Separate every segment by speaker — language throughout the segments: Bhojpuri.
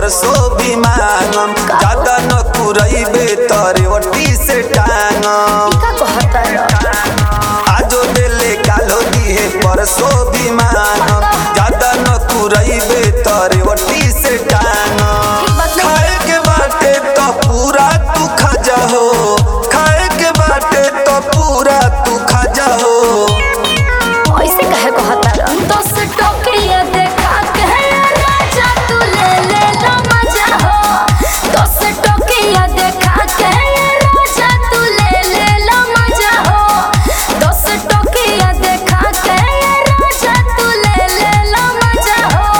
Speaker 1: परसो भी मांगम ज्यादा न कुरैबे तरे वटी से टांगम
Speaker 2: का कहता रह
Speaker 1: आजो देले कालो दिहे परसो भी मांगम ज्यादा न कुरैबे तरे वटी से टांगम खाए के बाटे तो पूरा तू खा जाहो खाए के बाटे तो पूरा तू खा जाहो
Speaker 2: ऐसे कहे कहता रह दस टोकरिया देखा के राजा तू ले ले लो मजा हो दस टोकरिया देखा के राजा तू ले ले लो मजा हो दस टोकरिया देखा के राजा तू ले ले लो मजा हो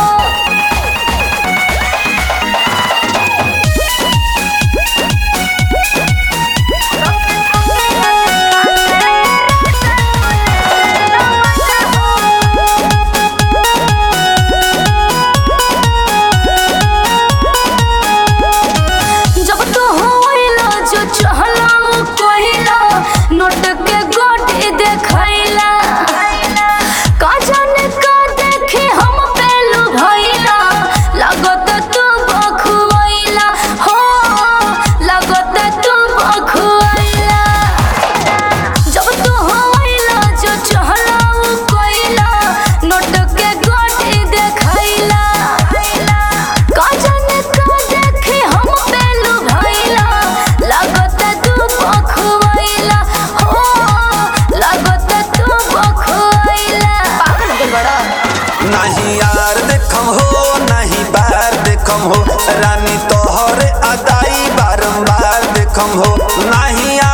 Speaker 2: जब तो होइला जो चहला वो कहिला नोट के गोटी देखैला का जाने का देखे हम पेलू भइला लागत तू बखुइला हो लागत तू बखुइला जब तू होइला जो चहला वो कहिला नोट के गोटी देखैला का जाने का देखे हम पेलू भइला लागत तू बखुइला हो लागत तू बखुइला पागल हो गइल बड़ा
Speaker 1: नहीं यार देखम हो नहीं बार देखम हो रानी तोहर अदाई बारंबार देखम हो नहीं